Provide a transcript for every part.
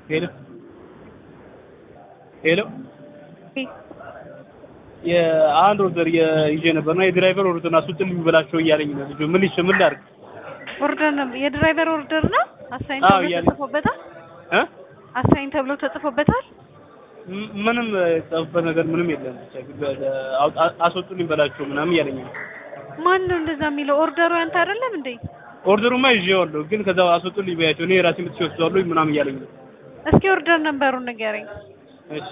ሄሎ ሄሎ የአንድ ኦርደር ይዤ ነበርና የድራይቨር ኦርደር አስወጥልኝ ብላቸው እያለኝ ነው ልጁ። ምን ይሽ ምን ላድርግ? ኦርደር ነው የድራይቨር ኦርደር ነው። አሳይን አዎ ተብሎ እያለኝ። ተጽፎበታል። እ አሳይን ተብሎ ተጽፎበታል። ም- ምንም የጻፉበት ነገር ምንም የለም። ብቻ ግን በ- አውጣ- አስወጡልኝ በላቸው ምናምን እያለኝ ነው። ማን ነው እንደዛ የሚለው? ኦርደሩ ያንተ አይደለም እንዴ? ኦርደሩማ ይዤዋለሁ፣ ግን ከዛ አስወጡልኝ በያቸው እኔ ራሴ መጥቼ ወስደዋለሁ ምናምን እያለኝ ነው። እስኪ ኦርደር ነበሩን ንገረኝ። እሺ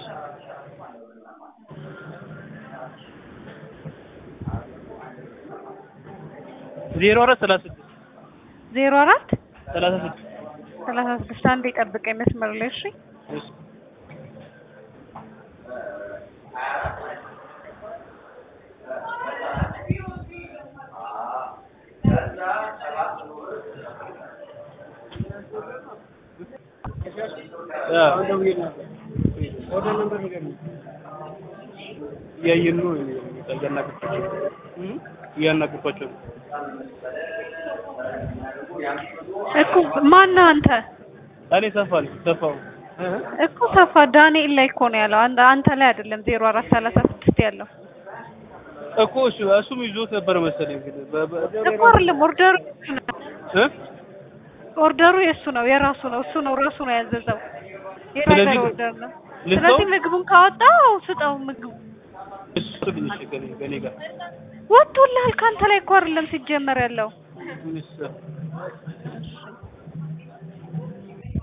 ዜሮ አራት ሰላሳ ስድስት ዜሮ አራት ሰላሳ ስድስት ሰላሳ ስድስት አንዴ ጠብቀኝ መስመር ላይ እሺ። እሺ እያየን ነው እያናገርኳቸው እ እያናገርኳቸው ነው። እኮ ማን ነው አንተ? እኔ ሰፋል ሰፋው እኮ ሰፋ ዳንኤል ላይ እኮ ነው ያለው። አንተ አንተ ላይ አይደለም ዜሮ አራት ሰላሳ ስድስት ያለው እኮ እሱ እሱም ይዞት ነበር መሰለኝ ግን በ- በ- እኮ አይደለም ኦርደሩ የእሱ ነው። እ ኦርደሩ የእሱ ነው የራሱ ነው። እሱ ነው ራሱ ነው ያዘዘው። የራሱ ስለዚህ ኦርደር ነው። ልስጠው? ስለዚህ ምግቡን ካወጣው ስጠው ምግቡ እሱ ትንሽ ከኔ ከኔ ጋር ወጥቶልሃል። ከአንተ ላይ እኮ አይደለም ሲጀመር ያለው እሱ